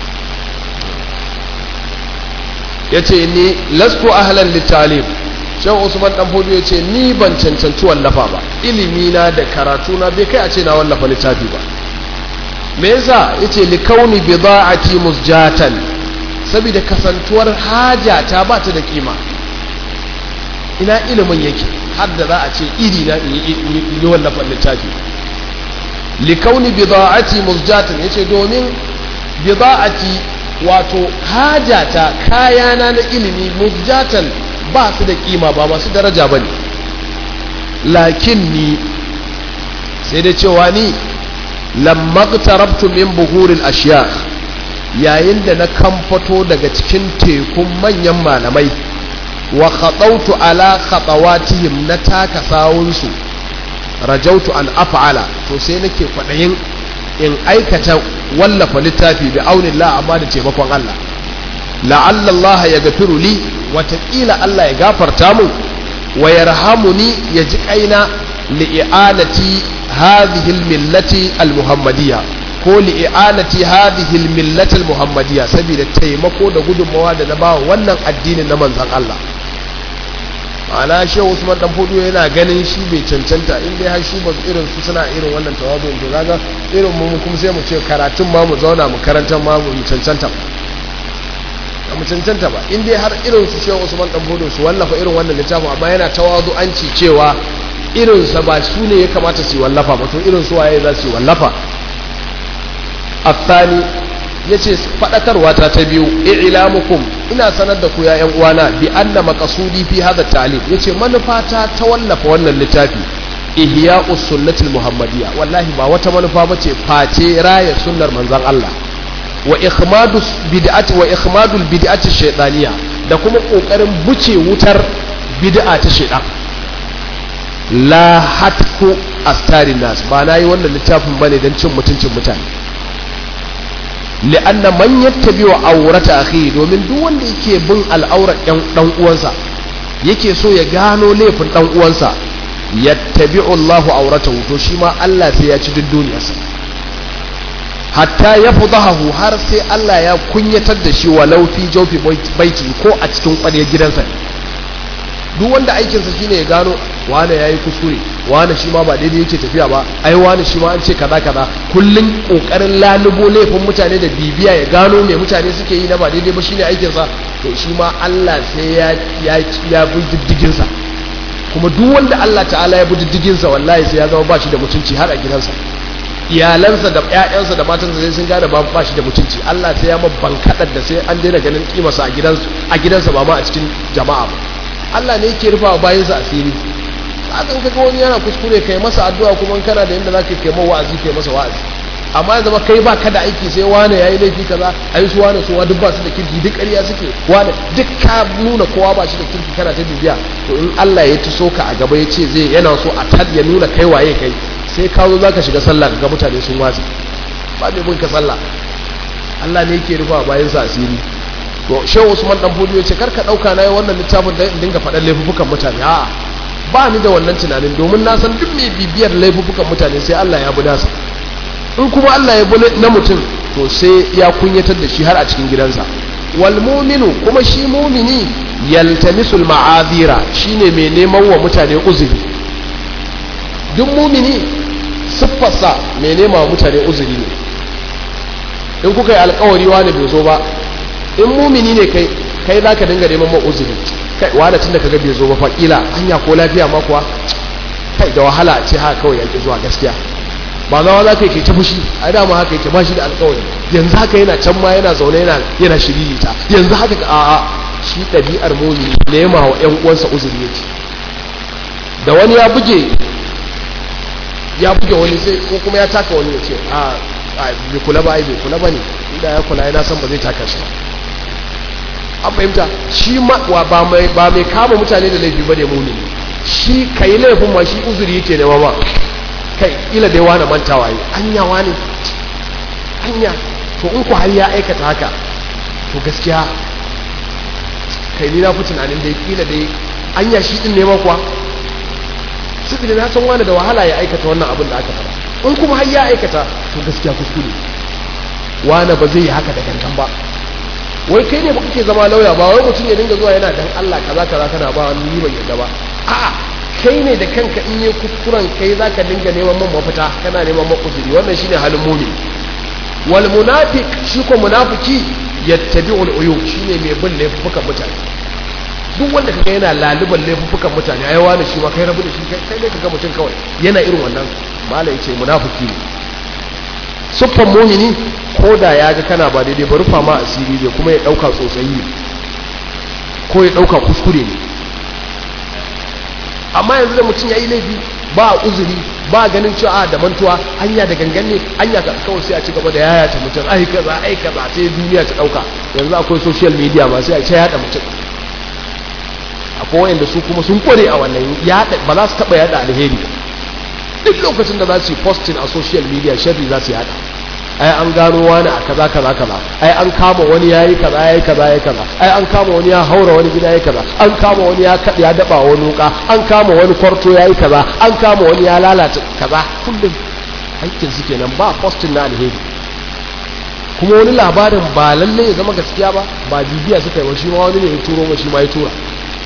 yace ni lastu ahlan lit-ta'lim Shehu Usman dan Fodio yace ni ban cancanci wallafa ba ilimi na da karatu na bai kai a ce na wallafa littafi ba me yasa yace li kauni bida'ati musjatan saboda kasantuwar haja ta ba ta da kima ina ilimin yake har da za a ce iri na in yi wallafa littafi li kauni bida'ati musjatan yace domin bida'ati wato hajata kayana na ilimi musjatan ba su da kima ba masu daraja bane lakin ni sai da cewa ni lamma qtarabtu min buhuril ashiya yayin da na kamfato daga cikin tekun manyan malamai wa khatautu ala khatawatihim na taka sawunsu rajautu an af'ala to sai nake kwadayin in aikata wallafa littafi bi aunillah amma da taimakon Allah la'alla Allah ya gafiru li wataƙila Allah ya gafarta mu wa yarhamuni ya ji kaina li'anati hadhihi al-millati al-muhammadiyya ko li'anati hadhihi al-millati al-muhammadiyya saboda taimako da gudunmawa da na ba wannan addinin na manzon Allah ma'ana shehu usman dan fudu yana ganin shi bai cancanta in dai har shi ba irin su suna irin wannan tawazu to kaga irin mu kuma sai mu ce karatun ma mu zauna mu karanta ma mu cancanta ba mu cancanta ba in dai har irin su shehu usman dan fudu su wallafa irin wannan littafin amma yana tawazu an ci cewa irin sa ba su ne ya kamata su wallafa ba to irin su waye za su wallafa الثاني yace fadakarwa ta ta biyu i'lamukum ina sanar da ku ya ƴan uwana bi anna maqsudi fi hadha ta'lim yace manufata ta wallafa wannan littafi ihya'us sunnatil muhammadiyya wallahi ba wata manufa bace face raya sunnar manzon Allah wa ikhmadu bid'ati wa ikhmadul bid'ati shaytaniyya da kuma kokarin buce wutar bid'a ta shaytan la hatku astarin nas ba nayi wannan littafin bane dan cin mutuncin mutane li'anna man yattabi'u awrata akhi domin duk wanda yake bin al'aurar ɗan dan uwansa yake so ya gano laifin dan uwansa yattabi'u Allahu awratahu to shi ma Allah sai ya ci duk duniyarsa hatta ya fudahu har sai Allah ya kunyatar da shi walau fi jawfi baiti ko a cikin ƙwaryar gidansa duk wanda aikinsa shine ya gano wane ya yi kuskure wane shi ma ba daidai yake tafiya ba ai wane shi ma an ce kaza kaza kullum kokarin lalubo laifin mutane da bibiya ya gano me mutane suke yi na ba daidai ba shine aikinsa to shi ma Allah sai ya ya ya bi diddigin sa kuma duk wanda Allah ta'ala ya bi diddigin sa wallahi sai ya zama ba shi da mutunci har a gidansa iyalansa da ƴaƴansa da matansa sai sun gane ba ba shi da mutunci Allah sai ya mabban kadar da sai an daina ganin kimarsa a gidansa a gidansa ba ma a cikin jama'a ba Allah ne yake rufa bayansa asiri hakan kaga wani yana kuskure kai masa addu'a kuma kana da yanda zaka kai mawa wa'azi kai masa wa'azi amma ya zama kai baka da aiki sai wane yayi laifi kaza ai su wane su wa duk ba su da kirki duk ƙarya suke wane duk ka nuna kowa ba shi da kirki kana ta bibiya to in Allah ya tuso ka a gaba ya ce zai yana so a tad ya nuna kai waye kai sai ka zo zaka shiga sallah ga mutane sun watsi ba mai bin ka sallah Allah ne yake rufa bayan sa asiri to shehu usman dan fudu yace karka dauka nayi wannan littafin da in dinga faɗan laifukan mutane a'a ba ni da wannan tunanin domin na san duk mai bibiyar laifukan mutane sai Allah ya buna sa in kuma Allah ya bune na mutum to sai ya kunyatar da shi har a cikin gidansa wal mu'minu kuma shi mu'mini yaltamisul ma'azira shine mai neman wa mutane uzuri duk mu'mini siffarsa mai nema wa mutane uzuri ne in kuka yi alkawari wani bai zo ba in mumini ne kai kai za ka dinga neman ma'uzuri kai wani tun da ka ga bai zo ba faƙila hanya ko lafiya ma kuwa kai da wahala a ce haka kawai yake zuwa gaskiya ba zawa za ka yi ta fushi a dama haka yake ba shi da alkawari yanzu haka yana can ma yana zaune yana yana shiririta yanzu haka ka a'a shi ɗabi'ar mumini nema wa ƴan uwansa uzuri yake da wani ya buge ya buge wani sai ko kuma ya taka wani ya ce a bai kula ba ai bai kula ba ne inda ya kula yana san ba zai taka shi an fahimta shi ba mai kama mutane da laifi ba ne muni shi ka yi laifin ma shi uzuri yake nema ba kai ila dai wani mantawa yi anya wani anya to in ku har ya aikata haka to gaskiya kai ni na fi tunanin dai kila dai anya shi din nema kuwa saboda na san wani da wahala ya aikata wannan abin da aka fara in kuma har ya aikata to gaskiya kuskure wani ba zai yi haka da gangan ba wai kai ne ba kake zama lauya ba wai mutum ya dinga zuwa yana dan Allah kaza kaza kana ba wani ni ban yadda ba a'a kai ne da kanka in yi kuskuren kai zaka dinga neman man mafita kana neman makuzuri wannan shine halin mumin wal munafiq shi ko munafiki yattabi'ul uyub shine mai bin laifukan mutane duk wanda kaga yana laluban laifukan mutane ai wani shi ma kai rabu da shi kai ne kaga mutum kawai yana irin wannan mala yace munafiki ne suffan mumini ko da ya ga kana ba daidai ba rufa ma asiri ne kuma ya dauka tsotsayi ne ko ya dauka kuskure ne amma yanzu da mutum ya yi laifi ba uzuri ba ganin cewa a da mantuwa anya da gangan ne anya ka kawai sai a ci gaba da yaya ta mutum ai kaza ai kaza sai duniya ta dauka yanzu akwai social media ma sai a ce yada mutum akwai wayanda su kuma sun kware a wannan yada ba za su taba yada alheri duk lokacin da za su yi posting a social media sharri za su yada ai an gano wani a kaza kaza kaza ai an kama wani yayi kaza yayi kaza yayi kaza ai an kama wani ya haura wani gida yayi kaza an kama wani ya kada ya daba wani wuka an kama wani kwarto yayi kaza an kama wani ya lalata kaza kullum aikin su kenan ba posting na alheri kuma wani labarin ba lalle ya zama gaskiya ba ba bibiya suka yi wa shi ma wani ne ya turo ma shi ma ya tura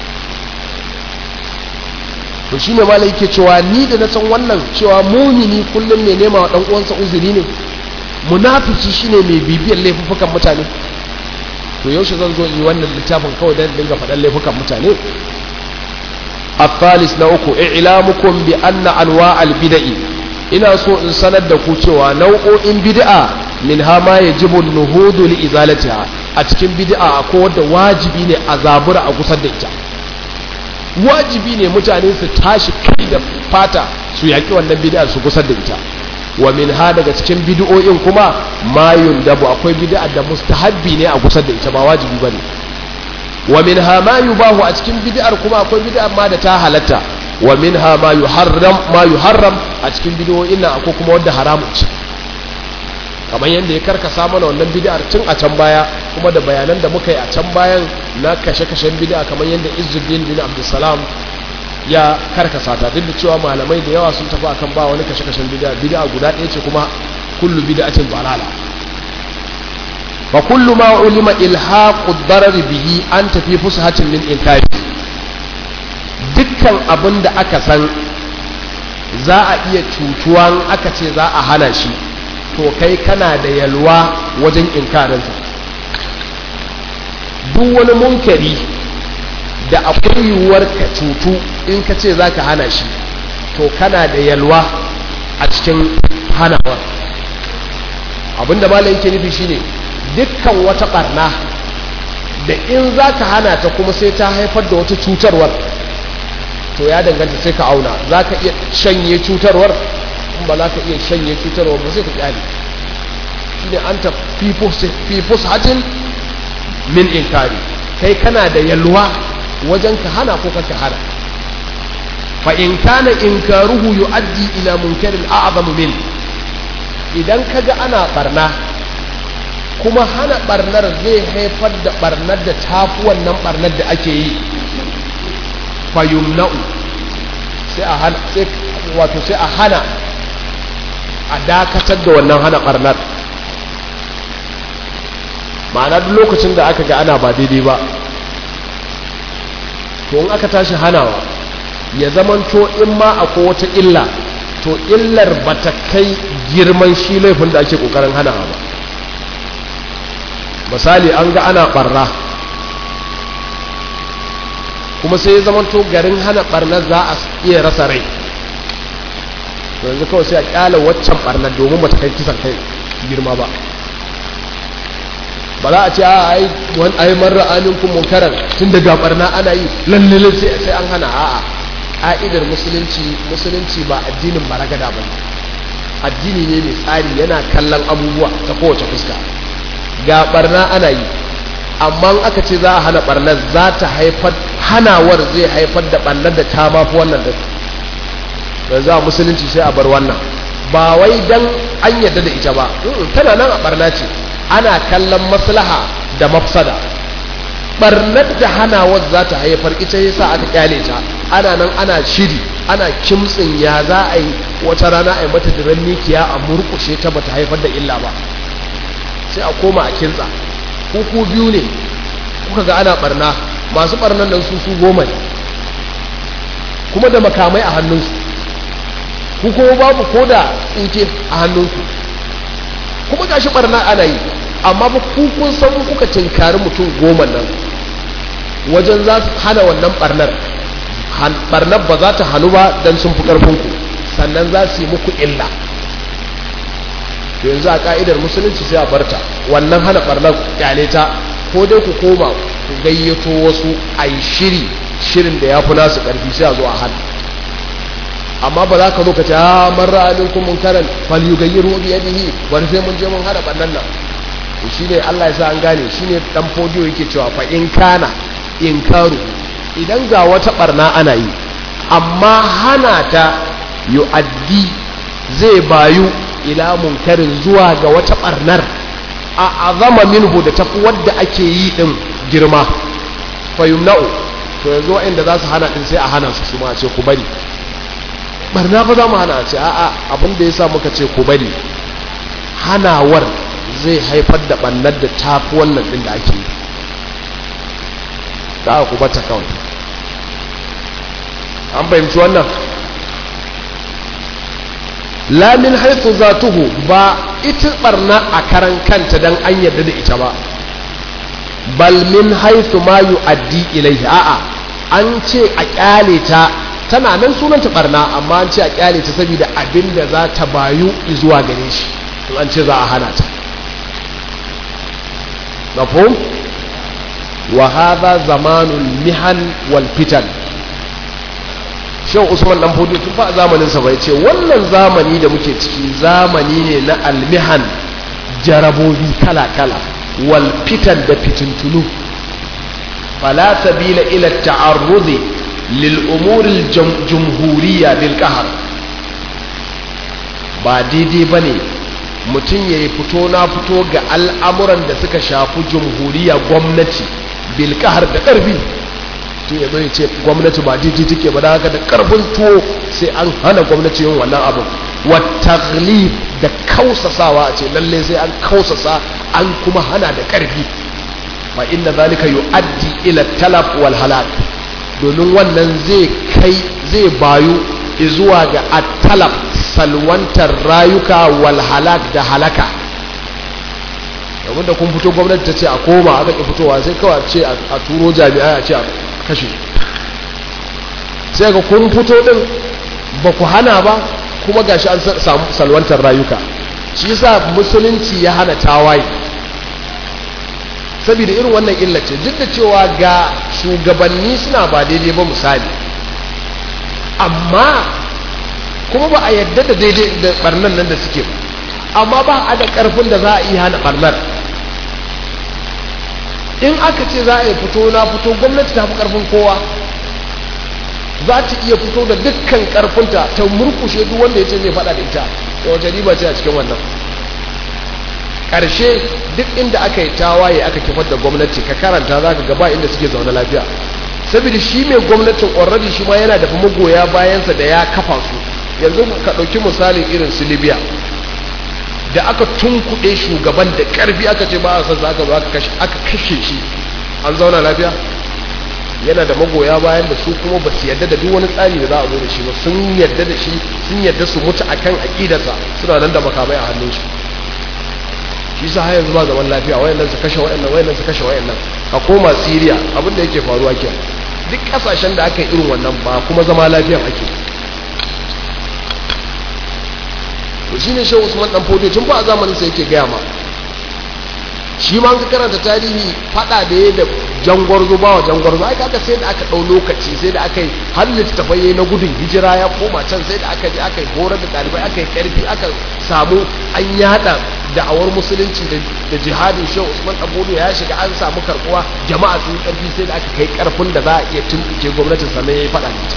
to shi ne malai yake cewa ni da na san wannan cewa mumini kullum ne nema wa dan uwansa uzuri ne munafiki shine mai bibiyar laifukan mutane to yaushe zan zo yi wannan littafin kawai dan dinga faɗan laifukan mutane الثالث نوكو إعلامكم بأن أنواع البدع ina so in sanar da ku cewa nau'o'in bid'a min ha ma yajibu nuhudu li izalatiha a cikin bid'a akwai wanda wajibi ne a zabura a kusa da ita wajibi ne mutane su tashi kai da fata su yaki wannan bid'a su kusa da ita wa min ha daga cikin bid'o'in kuma ma yundabu akwai bid'a da mustahabbi ne a kusa da ita ba wajibi bane wa min ha ma yubahu a cikin bid'ar kuma akwai bid'a ma da ta halatta wa min ha ma yuharram ma yuharram a cikin bid'o'in nan akwai kuma wanda haramun ce kamar yadda ya karkasa mana wannan bid'ar tun a can baya kuma da bayanan da muka yi a can bayan na kashe-kashen bid'a kamar yadda Izzuddin bin Abdulsalam ya karkasa ta duk da cewa malamai da yawa sun tafi akan ba wani kashe-kashen bid'a bid'a guda ɗaya ce kuma kullu bid'atin dalala fa kullu ma ulima ilhaqu darar bihi an tafi fushatin min inkari dukkan abin da aka san za a iya cutuwa aka ce za a hana shi to kai kana da yalwa wajen inkarinsa duk wani munkari da akwai yiwuwar ka cutu in ka ce za ka hana shi to kana da yalwa a cikin hanawa abinda malam yake nufi shine dukkan wata barna da in za ka hana ta kuma sai ta haifar da wata cutarwar to ya danganta sai ka auna za ka iya shanye cutarwar in ba za ka iya shanye cutarwar ba sai ka kyale shi ne an ta fi fushatin min inkari kai kana da yalwa wajen ka hana ko ka hana fa in kana inkaruhu yu'addi ila munkarin a'zamu min idan kaga ana barna kuma hana barnar zai haifar da barnar da tafi wannan barnar da ake yi fayumna'u sai a hana sai wato sai a hana a dakatar da wannan hana barnar ma'ana duk lokacin da aka ga ana ba daidai ba to in aka tashi hanawa ya zamanto in ma akwai wata illa to illar ba ta kai girman shi laifin da ake kokarin hanawa ba misali an ga ana barna kuma sai ya zama to garin hana barna za a iya rasa rai yanzu kawai sai a kyala waccan barnar domin ba ta kai kisan kai girma ba ba za a ce a ai wani ai marar aminkum munkaran tun daga barna ana yi lalle sai sai an hana a'a ka'idar musulunci musulunci ba addinin baragada ba addini ne mai tsari yana kallon abubuwa ta kowace fuska ga barna ana yi amma aka ce za a hana barnar za ta haifar hanawar zai haifar da barnar da ta mafi wannan da yanzu a musulunci sai a bar wannan ba wai dan an yadda da ita ba tana nan a barna ce ana kallon maslaha da mafsada barnar da hanawar za ta haifar ita yasa aka kyale ta ana nan ana shiri ana kimtsin ya za a yi wata rana a yi mata diran mikiya a murkushe ta bata haifar da illa ba sai a koma a kintsa kuku biyu ne kuka ga ana barna masu barnan nan su su goma ne kuma da makamai a hannunsu ku kuma babu ko da tsinke a hannunku kuma gashi barna ana yi amma ba ku kun san kuka tinkari mutum goma nan wajen za su hana wannan barnar barnar ba za ta hannu ba don sun fi ƙarfinku sannan za su yi muku illa yanzu a ka'idar musulunci sai a barta wannan hana barnar kyale ta ko dai ku koma ku gayyato wasu a yi shiri shirin da ya fi nasu ƙarfi sai a zo a hana amma ba za ka zo ka ce a marar aminkum munkaran fal yughayyiru bi yadihi bari sai mun je mun hada bannan nan to shine Allah ya sa an gane shine dan fodiyo yake cewa fa in kana inkaru idan ga wata barna ana yi amma hana ta yu'addi zai bayu ila munkarin zuwa ga wata barnar a azama minhu da tafi wadda ake yi din girma fa yumna'u to yanzu wa'anda za su hana din sai a hana su su ma ce ku bari barna fa za mu hana ce a'a abin da ya sa muka ce ku bari hanawar zai haifar da ɓannar da tafi wannan ɗin da ake yi da ku bata kawai an fahimci wannan lamin haifu za tuhu ba ita barna a karan kanta don an yarda da ita ba bal min haifu ma yu addi ilaihi a'a an ce a kyale ta tana nan sunanta barna amma an ce a kyale ta saboda abin da za ta bayu zuwa gare shi in an ce za a hana ta mafhum wa hadha zamanul mihan wal fitan shan usman dan fodi tun fa zamanin sa bai ce wannan zamani da muke ciki zamani ne na almihan jarabobi kala kala wal fitan da fitintunu fala sabila ila ta'arrudi للأمور الجمهورية بالقهر ba daidai ba ne mutum ya yi fito na fito ga al'amuran da suka shafi jamhuriya gwamnati bilkahar da ƙarfi tun ya zai ce gwamnati ba daidai take ba da haka da ƙarfin tuwo sai an hana gwamnati yin wannan abin wata da kausasawa a ce lalle sai an kausasa an kuma hana da ƙarfi fa inda zalika yu'addi ila talaf wal halak domin wannan zai kai zai bayu zuwa ga atalab salwantar rayuka wal halak da halaka domin da kun fito gwamnati ta ce a koma aka ƙi fitowa sai kawai ce a turo jami'ai a ce a kashe sai ga kun fito din ba ku hana ba kuma gashi an samu salwantar rayuka shi yasa musulunci ya hana tawaye saboda irin wannan illace duk da cewa ga shugabanni suna ba daidai ba misali amma kuma ba a yadda da daidai da barnan nan da suke ba amma ba a da karfin da za a iya hana barnar in aka ce za a yi fito na fito gwamnati ta fi karfin kowa za ta iya fito da dukkan karfinta ta murkushe duk wanda ya ce zai faɗa da ita da wace riba ce a cikin wannan ƙarshe duk inda aka yi tawaye aka kifar da gwamnati ka karanta za ka gaba inda suke zaune lafiya saboda shi mai gwamnatin already shi ma yana da magoya bayansa da ya kafa su yanzu ka ɗauki misalin irin su libya da aka tunkuɗe shugaban da ƙarfi aka ce ba a san aka zo aka kashe shi an zauna lafiya yana da magoya bayan da su kuma ba su yadda da duk wani tsari da za a zo da shi ba sun yadda da shi sun yadda su mutu akan aƙidarsa suna nan da makamai a hannunsu shi sa har yanzu ba zaman lafiya wayannan su kashe wayannan wayannan su kashe wayannan a koma Syria abin da yake faruwa ke duk kasashen da aka yi irin wannan ba kuma zama lafiya ake to shine Shehu Usman dan Fodio tun ba a zamanin sa yake gaya ma shi ma ka karanta tarihi fada da ya da jangwarzo ba wa jangwarzo ai kaga sai da aka dau lokaci sai da aka yi har littafai na gudun hijira ya koma can sai da aka je aka yi horar da dalibai aka yi karfi aka samu an yada da'awar musulunci da jihadin shehu usman abudu ya shiga an samu karbuwa jama'a sun karfi sai da aka kai karfin da za a iya tuntuke gwamnatin sannan ya yi fada da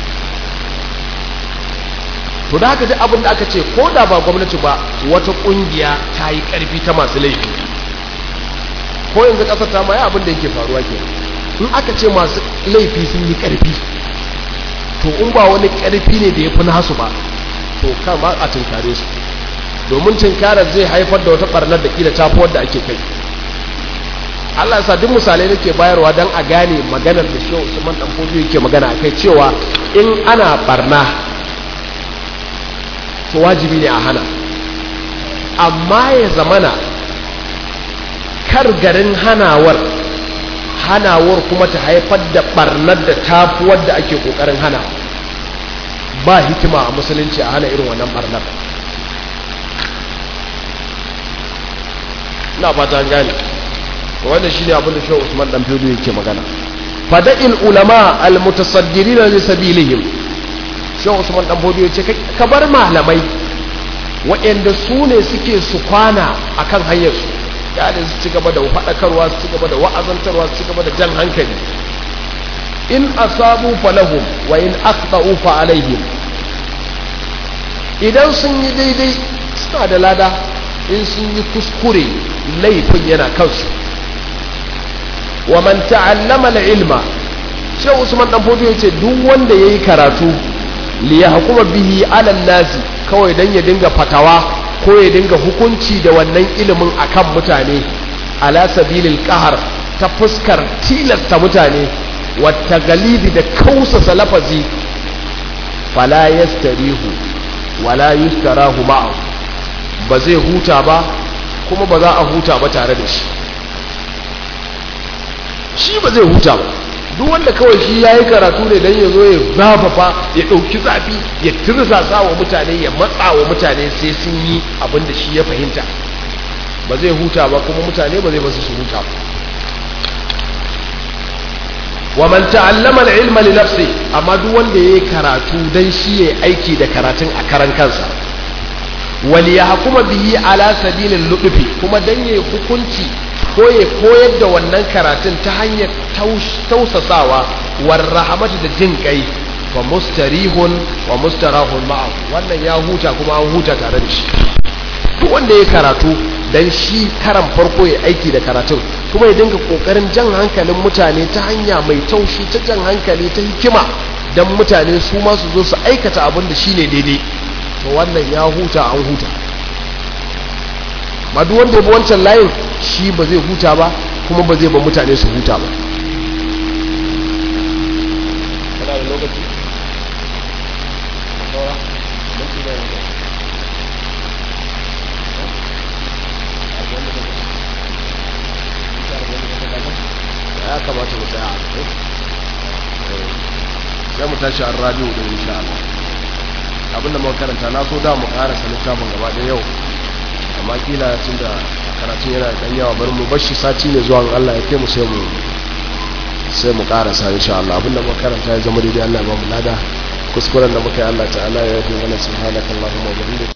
to da haka duk abin da aka ce ko da ba gwamnati ba wata kungiya ta yi karfi ta masu laifi ko yanzu kasar ta ma ya abin da yake faruwa ke in aka ce masu laifi sun yi karfi to in ba wani karfi ne da ya fi nasu ba to kama a tunkare su domin tunkarar zai haifar da wata barnar da kila tafi wadda ake kai Allah ya sa duk misalai nake bayarwa don a gane maganar da shi Usman dan Fodio yake magana akai cewa in ana barna to wajibi ne a hana amma ya zamana kar garin hanawar hanawar kuma ta haifar da barnar da tafi wadda ake kokarin hana ba hikima a musulunci a hana irin wannan barnar na fata an gane wannan shine abin da Shehu Usman dan Fodio yake magana fada'il ulama almutasaddirin li sabilihim Shehu Usman dan Fodio yace ka bar malamai waɗanda su ne suke su kwana akan hanyar su yadda su ci gaba da faɗakarwa su ci gaba da wa'azantarwa su ci gaba da jan hankali in asabu falahum wa in akhta'u fa alaihim idan sun yi daidai suna da lada in sun yi kuskure laifin yana kansu wa man ta'allama al-ilma Shehu Usman dan Fodo yace duk wanda yayi karatu li yahkuma bihi 'ala nasi kawai dan ya dinga fatawa ko ya dinga hukunci da wannan ilimin akan mutane ala sabilil qahar ta fuskar tilasta mutane wata galibi da kausa lafazi fala yastarihu wala yustarahu ma'ahu ba zai huta ba kuma ba za a huta ba tare da shi shi ba zai huta ba duk wanda kawai shi ya yi karatu ne don ya zo ya zafafa ya ɗauki zafi ya tirsasa wa mutane ya matsa wa mutane sai sun yi abin da shi ya fahimta ba zai huta ba kuma mutane ba zai basu su huta ba wa man ta'allama al-ilma li nafsi amma duk wanda yayi karatu dan shi yayi aiki da karatun a karan kansa wal yahkuma bihi ala sabilil lutfi kuma dan yayi hukunci ko ya koyar da wannan karatun ta hanyar tausasawa war rahamatu da jin kai wa mustarihun wa mustarahun ma'a wannan ya huta kuma an huta tare da shi duk wanda ya karatu dan shi karan farko ya aiki da karatun kuma ya dinga kokarin jan hankalin mutane ta hanya mai taushi ta jan hankali ta hikima dan mutane su ma su zo su aikata abin da shine daidai to wannan ya huta an huta ma duk wanda ya bi wancan layin shi ba zai huta ba kuma ba zai ba mutane su huta ba kana da lokaci ya kamata mu tsaya sai mu tashi an radio da insha Allah abinda muka karanta na so da mu karasa littafin gaba da yau amma kila tun da karatun yana da ɗan yawa bari mu bashi sati ne zuwa Allah ya kai mu sai mu sai mu karasa insha Allah abinda muka karanta ya zama daidai Allah ya ba mu lada kuskuren da muka yi Allah ta'ala ya yi mana subhanakallahumma wa bihamdika